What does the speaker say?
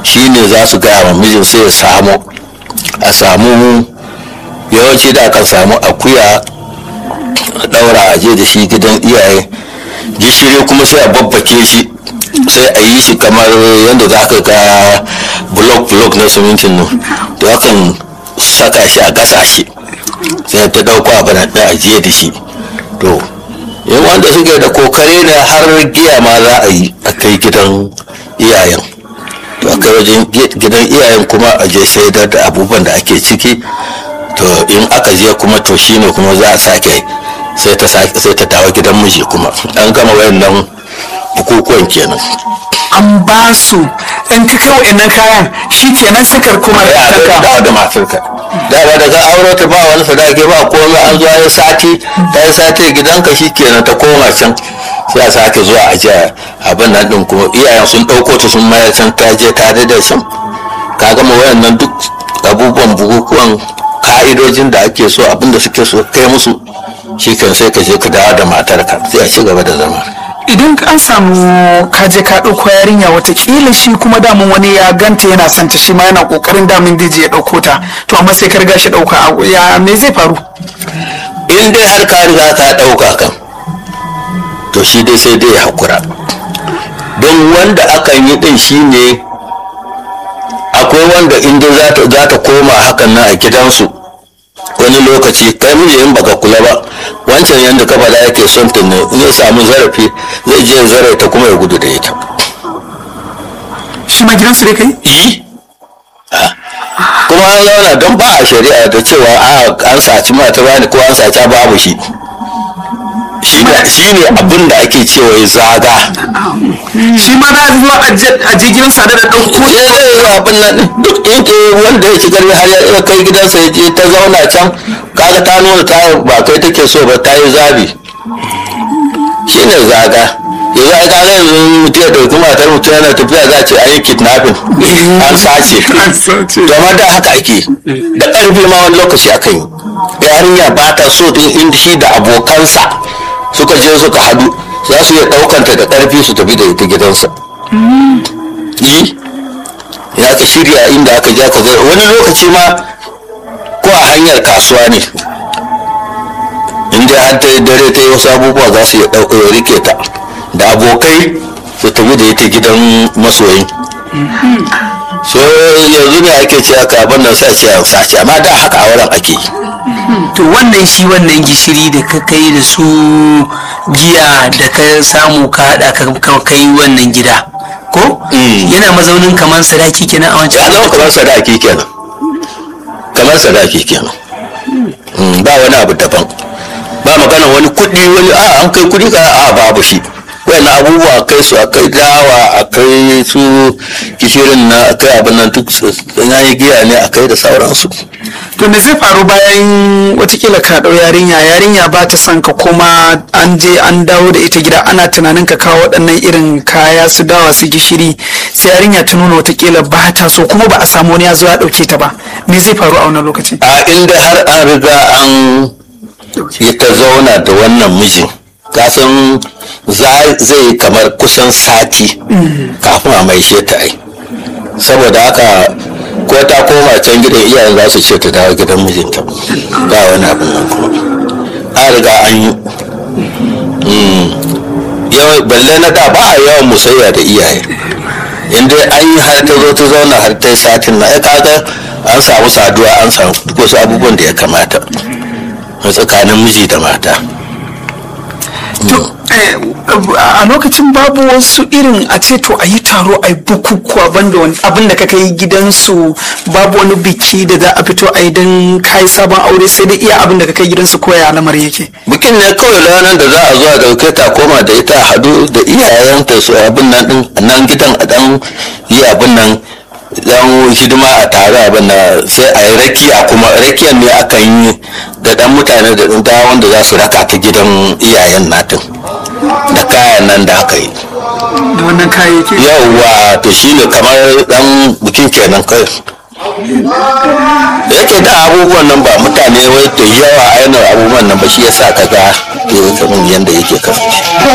shi ne za su gaya wa mijin sai ya samu a samu yawanci da aka samu akuya a daura a je da shi gidan iyaye gishiri kuma sai a babbake shi sai a yi shi kamar yadda za ka ga blok-blok na simintin nan to akan saka shi a gasa shi sai ta dauko abin da ajiye da shi to yin wanda suke da kokare ne har giya ma za a yi a kai gidan iyayen to a kai wajen gidan iyayen kuma a je shaidar da abubuwan da ake ciki to in aka je kuma to shine kuma za a sake sai ta sai ta dawo gidan miji kuma an gama wayannan bukukuwan kenan an ba su in ka kai wa'annan kayan shi kenan sakar kuma da ya saka dawo da matarka da ba daga aure ta ba wani sadaki ba komai an zuwa ya sati ta yi sati gidanka shi kenan ta koma can sai a sake zuwa a je abin nan din kuma iyayen sun ɗauko ta sun mayar can ta je tare da can ka gama wayannan duk abubuwan bukukuwan ka'idojin da ake so abin da suke so kai musu shi kan sai ka je ka dawo da matarka sai a ci gaba da zama idan an samu kaje ka ɗauko yarinya watakila shi kuma damun wani ya ganta yana son ta shi ma yana ƙoƙarin damun zai je ya ɗauko ta to amma sai ka riga shi ɗauka a- ya me zai faru in dai har ka riga ka ɗauka kan to shi dai sai dai ya haƙura don wanda akan yi ɗin shi ne akwai wanda in dai za ta- za ta koma hakan nan a gidansu wani lokaci kai miji in baka kula ba wancan yadda ka faɗa yake son ta ne in ya samu zarafi zai je ya zare ta kuma ya gudu da ita shi ma gidansu dai kai yi kuma an zauna don ba a shari'a da cewa a an saci mata bani ko an saci babu shi shi ne shi ne abin da ake cewa ya zaga shi ma da zuwa a je- a je gidansa da ɗauko ya zai yi abin nan ɗin. duk in ke wanda ya ci karfi har ya iya kai gidansa ya je ta zauna can kaga ta nuna ta ba kai take so ba ta yi zabi shi ne zaga yanzu ai kaga yanzu mutum ya ɗauki matar mutum yana tafiya za a ce an yi kidnapping an sace An sace. gama da haka ake da ƙarfi ma wani lokaci akan yi yarinya ba ta so din inda shi da abokansa suka je suka hadu za su iya ɗaukanta da ƙarfi su tafi da ita gidansa yi ya ka shirya inda aka je aka zai wani lokaci ma ko a hanyar kasuwa ne inda har ta yi dare ta yi wasu abubuwa za su iya ɗauka rike ta da abokai su tafi da ita gidan masoyin so yanzu ne ake ce haka abin nan sai ce sace amma da haka a wurin ake yi to wannan shi wannan gishiri da ka kai da su giya da ka samu ka haɗa ka ka kai wannan gida ko Mm. yana mazaunin kamar sadaki kenan a ya wancan zama kamar sadaki kenan kamar sadaki kenan Mm, ba wani abu daban ba magana wani kuɗi wani a an kai kuɗi ka a babu shi wani abubuwa kai su a kai dawa a kai su gishirin na a kai abin nan duk su- na yi giya ne a kai da sauransu to me zai faru bayan watakila ka ɗau yarinya yarinya ba ta son ka kuma an je an dawo da ita gida ana tunanin ka kawo waɗannan irin kaya su dawa su gishiri sai yarinya ta nuna watakila ba ta so kuma ba a samu wani ya zo ya ɗauke ta ba me zai faru a wannan lokaci a inda har an riga an yi ta zauna da wannan mijin kasan za- zai yi kamar kusan sati kafin a maishe ta ai saboda haka ko ta koma can gidan iyayen za su ce ta dawo gidan mijinta ba wani abin nan kuma an riga an yi Mm. yawan balle na da ba a yawan musayya da iyaye in dai an yi har ta zo ta zauna har ta yi satin na ya kaga an samu saduwa an samu duk wasu abubuwan da ya kamata a tsakanin miji da mata to eh, a lokacin babu wasu irin a ce to a yi taro a yi bukukuwa banda wani abin da ka kai gidansu babu wani biki da za a fito a yi don kai sabon aure sai dai iya abin da ka kai gidansu koya lamar yake bikin ne kawai ranar da za a zo a dauke ta koma da ita a hadu da iyayenta su abin nan din nan gidan a dan yi abin nan dan hidima a tare abin nan sai a yi rakiya kuma rakiyan ne akan yi da dan mutane da dan wanda za su raka ta gidan iyayen natin da kayan nan da aka yi da wannan kayayyaki yauwa to shine kamar dan bikin kenan kai da yake da abubuwan nan ba mutane wai da yawa a yanar abubuwan nan ba shi yasa ka ga ke kamar yadda yake kasance